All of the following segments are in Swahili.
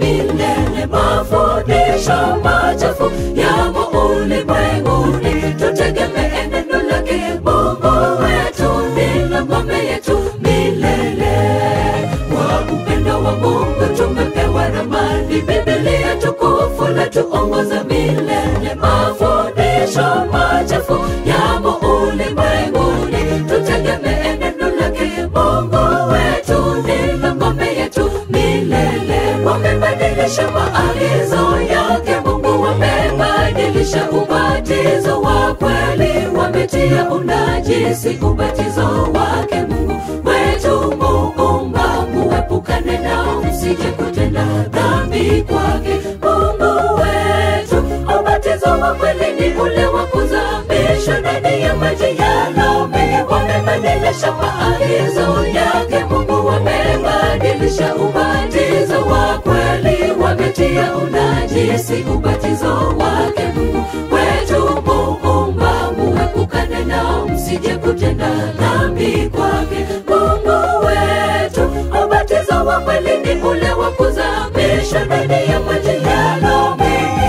milele. Mafundisho machafu yamo ulimwenguni, tutegemee neno lake Mungu wetu, ndilo ngome yetu milele. Kwa upendo wa Mungu tumepewa ramani, Biblia tukufu la tuongoza milele. Mafundisho machafu yamo ulimwenguni, tutegemee neno lake Mungu wetu, ndilo ngome yetu milele. Wamebadilisha maagizo yake Mungu, wamebadilisha ubatizo wa kweli, wametia unajisi ubatizo wake Mungu wetu Muumba, muepukane nao msije kutenda dhambi kwake Mungu wetu. Ubatizo wa kweli ni ule wa kuzamishwa ndani ya maji yalo mengi, wamebadilisha maagizo yake Mungu, wamebadilisha ubatizo wa kweli, wametia unajisi ubatizo wake Mungu wetu Muumba, muepukane nao msije kutenda dhambi kwake Mungu wetu. Ubatizo wa kweli ni ule wa kuzamishwa ndani ya maji yalo mengi.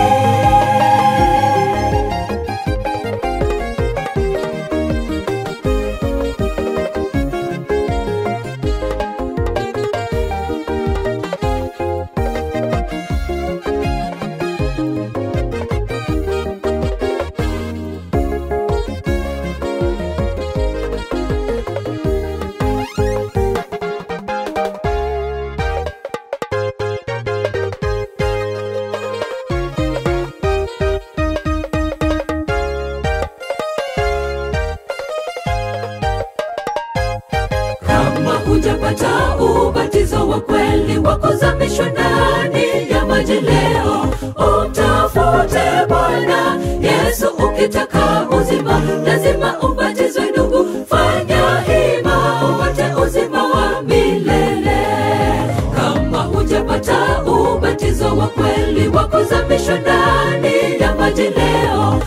Kama hujapata ubatizo wa kweli wa kuzamishwa ndani ya maji leo, umtafute Bwana Yesu ukitaka uzima, lazima ubatizwe ndugu, fanya hima upate uzima wa milele. Kama hujapata ubatizo wa kweli wa kuzamishwa ndani ya maji leo,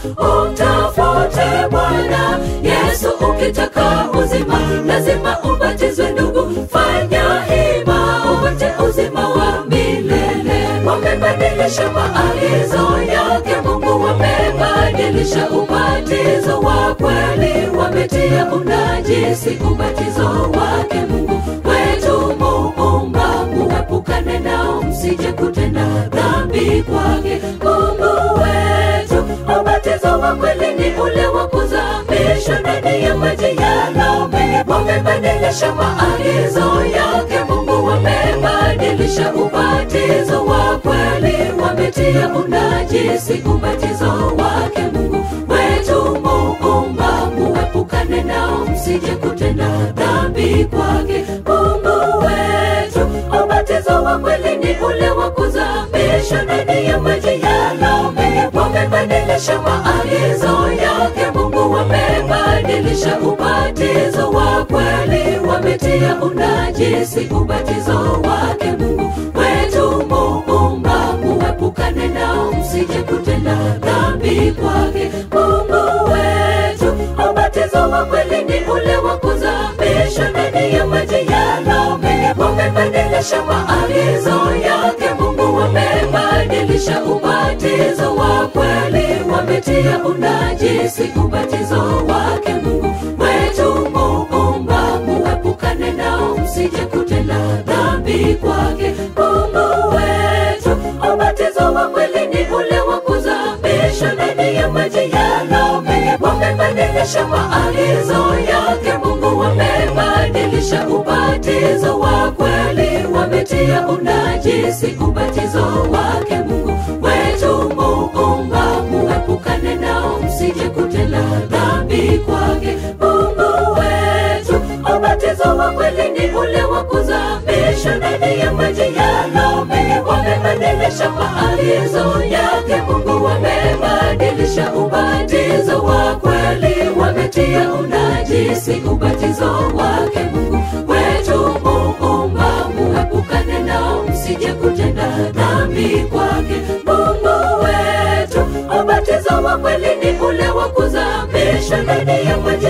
umtafute Bwana Yesu ukitaka uzima, lazima ubatizwe ndugu, fanya hima upate uzima wa milele. Wamebadilisha maagizo yake Mungu, wamebadilisha ubatizo wa kweli, wametia unajisi ubatizo wake Mungu wetu Muumba, muepukane nao msije kutenda dhambi kwake Mungu wetu. Ubatizo wa kweli ni ule wa kuzamishwa ndani ya maji yalo mengi, wamebadilisha maagizo yake Mungu, wamebadilisha ubatizo wa kweli, wametia unajisi ubatizo wake Mungu wetu Muumba, muepukane nao msije kutenda dhambi kwake Mungu wetu. Ubatizo wa kweli ni ule wa kuzamishwa ndani ya maji yalo mengi, wamebadilisha maagizo yake Mungu, wamebadilisha ubatizo wa kweli, wametia unajisi ubatizo wake Mungu wetu Muumba, muepukane nao msije kutenda dhambi kwake Mungu wetu. Ubatizo wa kweli ni ule wa kuzamishwa ndani ya maji yalo mengi, wamebadilisha maagizo yake Mungu, wamebadilisha ubatizo wa kweli, wametia unajisi ubatizo wake Mungu wetu Muumba, muepukane nao msije kutenda dhambi kwake Mungu wetu. Ubatizo wa kweli ni ule wa kuzamishwa ndani ya maji yalo mengi, wamebadilisha maagizo yake Mungu, wamebadilisha ubatizo wa kweli, wametia unajisi ubatizo wake Mungu wetu Muumba, muepukane nao msije kutenda dhambi kwake Mungu wetu. Ubatizo wa kweli ni ule wa kuzamishwa ndani ya maji yalo mengi, wamebadilisha maagizo yake Mungu, wamebadilisha ubatizo wa kweli, wametia unajisi ubatizo wake Mungu wetu Muumba, muepukane nao msije kutenda dhambi kwake Mungu wetu. Ubatizo wa kweli ni ule wa kuzamishwa ndani ya maji